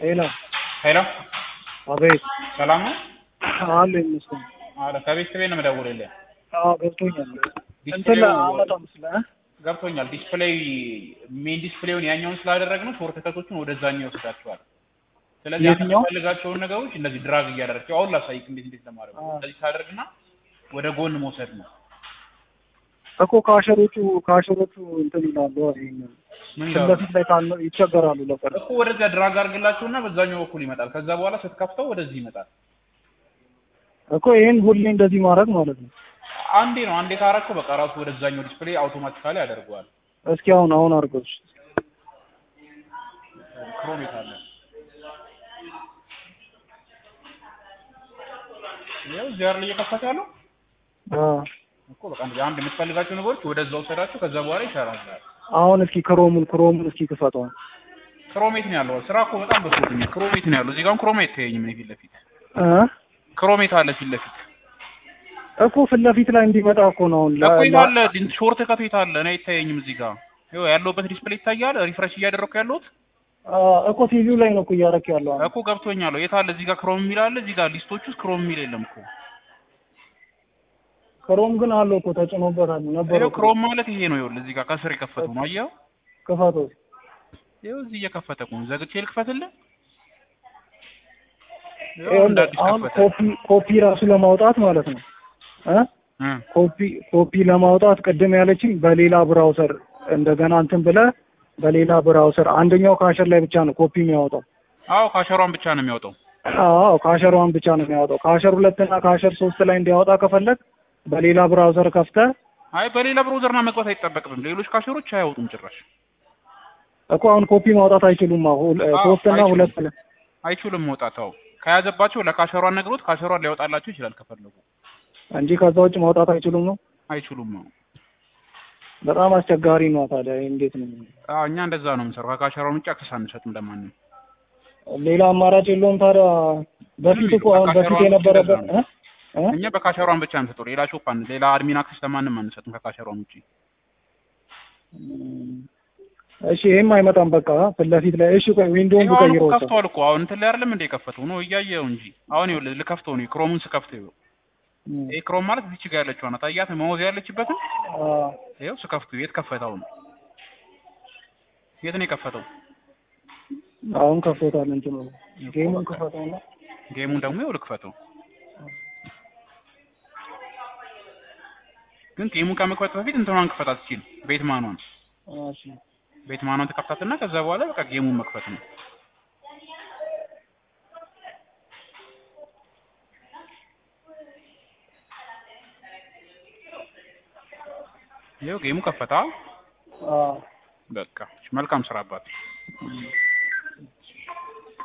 ሄሎ ሄሎ አቤት ሰላም ነው? አለ ይመስገን። አረ ከቤተሰቤ ነው የምደውልልህ። አዎ ገብቶኛል። እንትን ዲስፕሌው አመጣም ስለ ገብቶኛል። ዲስፕሌይ ሜን ዲስፕሌውን ያኛውን ስላደረግነው ሾርት ከቶቹን ወደዛኛው ይወስዳቸዋል። ስለዚህ አንተ የትኛው? የምትፈልጋቸውን ነገሮች እንደዚህ ድራግ እያደረግቸው አሁን ላሳይክ እንዴት እንዴት ለማድረግ ነው። አዎ። እንደዚህ ታደርግና ወደ ጎን መውሰድ ነው። እኮ ካሸሮቹ ካሸሮቹ እንትን ይላሉ። ይሄን ምን ፊት ይላሉ? ለፊት ላይ ካለ ይቸገራሉ ለቀር እኮ ወደዚያ ድራግ አድርግላቸውና በዛኛው በኩል ይመጣል። ከዛ በኋላ ስትከፍተው ወደዚህ ይመጣል። እኮ ይሄን ሁሌ እንደዚህ ማድረግ ማለት ነው። አንዴ ነው አንዴ ካረከው በቃ ራሱ ወደዛኛው ዲስፕሌይ አውቶማቲካሊ ያደርገዋል። እስኪ አሁን አሁን አድርገው። ክሮሜት አለ። ያው እዚህ አይደል እየከፈተ ያለው አዎ እኮ በቃ እንደዚህ አንድ የምትፈልጋቸው ነገሮች ወደዛ ወሰዳቸው። ከዛ በኋላ ይሰራል። አሁን እስኪ ክሮሙን ክሮሙን እስኪ ክፈተው። ክሮሜት ነው ያለው። ስራ እኮ በጣም በዝቶብኛል። ክሮሜት ነው ያለው። እዚህ ጋርም ክሮሜት አይታየኝም እኔ ፊት ለፊት እ ክሮሜት አለ ፊት ለፊት እኮ ፊት ለፊት ላይ እንዲመጣ እኮ ነው አሁን ላ- እኮ የት ላ- አለ ዲን ሾርት ከት የት አለ? እኔ አይታየኝም እዚህ ጋር ይኸው ያለሁበት ዲስፕሌይ ይታያል። ሪፍሬሽ እያደረኩ ያለሁት አ፣ እኮ ቲቪው ላይ ነው እኮ እያደረክ ያለው አሁን። እኮ ገብቶኛል። የት አለ? እዚህ ጋር ክሮም የሚል አለ። እዚህ ጋር ሊስቶች ውስጥ ክሮም የሚል የለም እኮ። ክሮም ግን አለው እኮ ተጭኖበታል ነበር ይኸው እኮ። ክሮም ማለት ይሄ ነው። ይኸውልህ እዚህ ጋር ከስር የከፈተው ነው። አየኸው? ክፈተው። ይኸው እዚህ እየከፈተ እኮ ነው። ዘግቼ ልክፈትልህ? ይኸው ይኸውልህ እንደ አዲስ አሁን ከፈተ። ኮፒ ኮፒ ራሱ ለማውጣት ማለት ነው እ እ ኮፒ ኮፒ ለማውጣት ቅድም ያለችኝ በሌላ ብራውሰር እንደገና እንትን ብለህ በሌላ ብራውሰር አንደኛው ካሸር ላይ ብቻ ነው ኮፒ የሚያወጣው። አዎ ካሸሯን ብቻ ነው የሚያወጣው። አዎ ካሸሯን ብቻ ነው የሚያወጣው። ካሸር ሁለት እና ካሸር ሶስት ላይ እንዲያወጣ ከፈለግ በሌላ ብራውዘር ከፍተህ አይ በሌላ ብሮዘርና መግባት አይጠበቅብም። ሌሎች ካሸሮች አያወጡም ጭራሽ እኮ አሁን ኮፒ ማውጣት አይችሉም። አሁን አዎ፣ ሶስት እና አይችሉም። ሁለት ላይ አይችሉም መውጣት። አዎ ከያዘባቸው ለካሸሯን ነግሮት ካሸሯን ሊያወጣላቸው ይችላል ከፈለጉ። እንጂ ከዛ ውጭ ማውጣት አይችሉም ነው። አይችሉም ነው። በጣም አስቸጋሪ ነው። ታዲያ ይሄ እንዴት ነው? አዎ እኛ እንደዛ ነው የምንሰራው። ከካሸሯን ውጭ አክሰስ አንሰጥም ለማንም። ሌላ አማራጭ የለውም። ታዲያ በፊት እኮ አሁን በፊት ካሸሯን ውጭ የነበረበት እንደዛ ነው። እ? እ? እኛ በካሸሯን ብቻ እንሰጠው። ሌላ ሾፕ አን ሌላ አድሚን አክሰስ ለማንም አንሰጥም ከካሸሯን ውጭ። እሺ ይሄም አይመጣም። በቃ ፊት ለፊት ላይ እሺ፣ ቆይ ዊንዶውን ይኸው አሁን እኮ ብቀይረው እኮ ከፍተዋል እኮ አሁን እንትን ላይ አይደለም እንደ የከፈተው ነው እያየው እንጂ አሁን ይኸውልህ ልከፍተው ነው ክሮሙን ስከፍተው ይኸው እም፣ ይሄ ክሮም ማለት እዚች ጋር ያለችው ናት። አያት መውዝ ያለችበትን አ፣ ይኸው ስከፍተው የት ከፈተው ነው የት ነው የከፈተው? አሁን ከፍቶታል። እንትኑ ጌሙን ክፈተው ነው። ጌሙን ደግሞ ይኸው ልክፈተው። ግን ጌሙን ከመክፈት በፊት እንትኗን ክፈታት ሲል ቤት ማኗን እሺ ቤት ማኗን ተከፍታትና ከዛ በኋላ በቃ ጌሙን መክፈት ነው። ይኸው ጌሙ ከፈታ። አ በቃ መልካም ስራ አባት። እም።